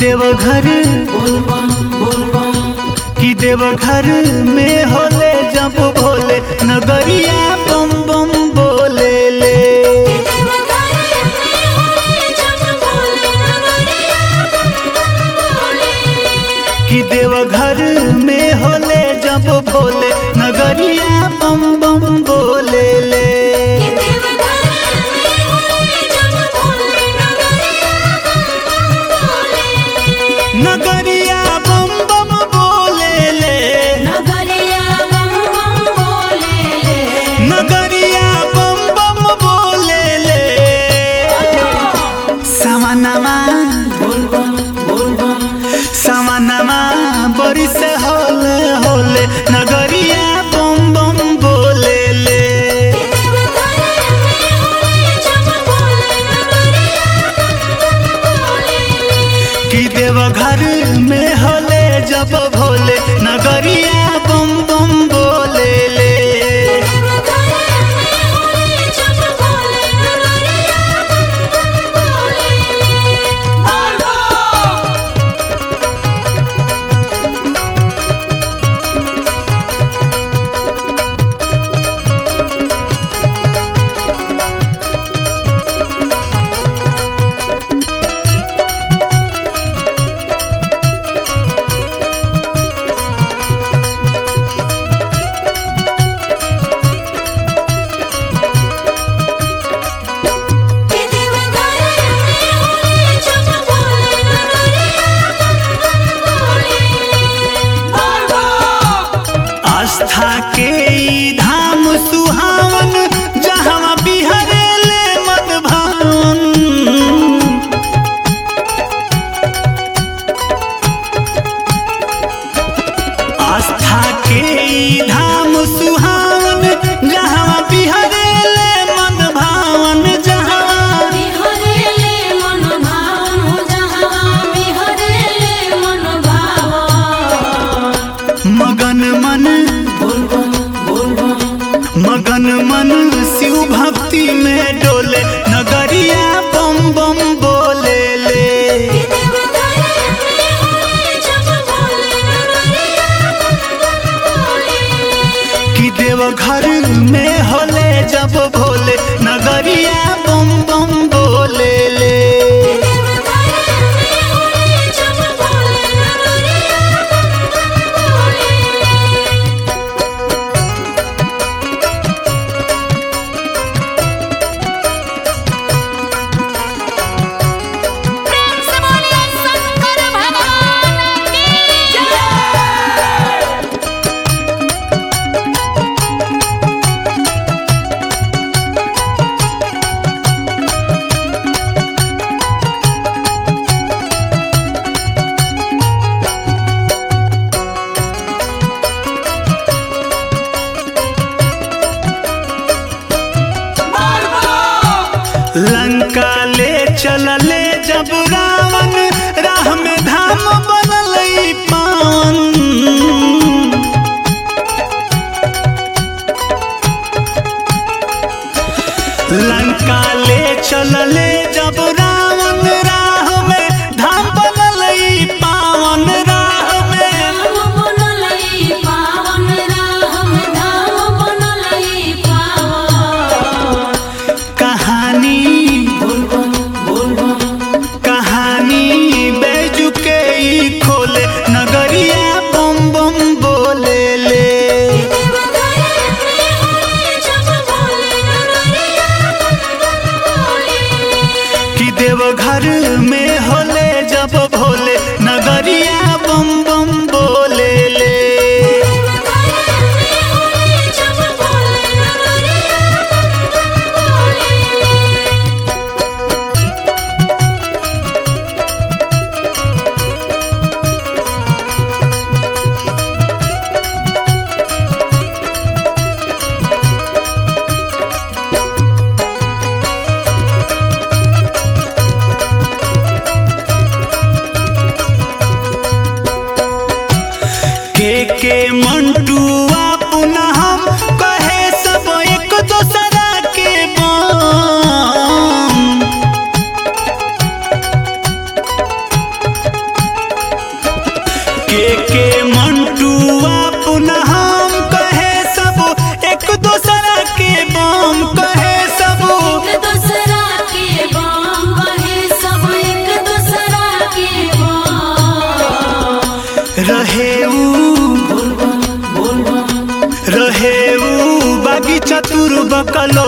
देवघर कि देवघर में होले जब भोले नगरिया बम बम बोले ले कि देवघर में होले जब भोले नगरिया बम बम बोले ले नगरिया बम बम बोले ले नगरिया बम बम बोले ले सवनमा सवनमा बड़ी से होले होले नगरिया बम बम बोले ले कि देवघर में होले जब भोले नगरिया बम बम बोले ले आस्था के ई धाम सुहावन जहाँ बिहरे ले मन भावन आस्था के ई धाम सुहावन जहाँ बिहरे ले मन भावन जहाँ मगन मन मगन मन शिव भक्ति में डोले नगरिया बम बम बोले ले कि देवघर में होले जब भोले नगरिया बम बम बोले ले लंका ले चलले जब रावण राह में धाम बनल ई पावन लंका ले चलले जब रावण राह में धाम बनल ई पावन राह में कहानी कहानी बैजू के ई खोले नगरिया बम बम बोले ले कि देवघर में होले जब भोले नगरिया बम बम बोले ले चतुर बकलो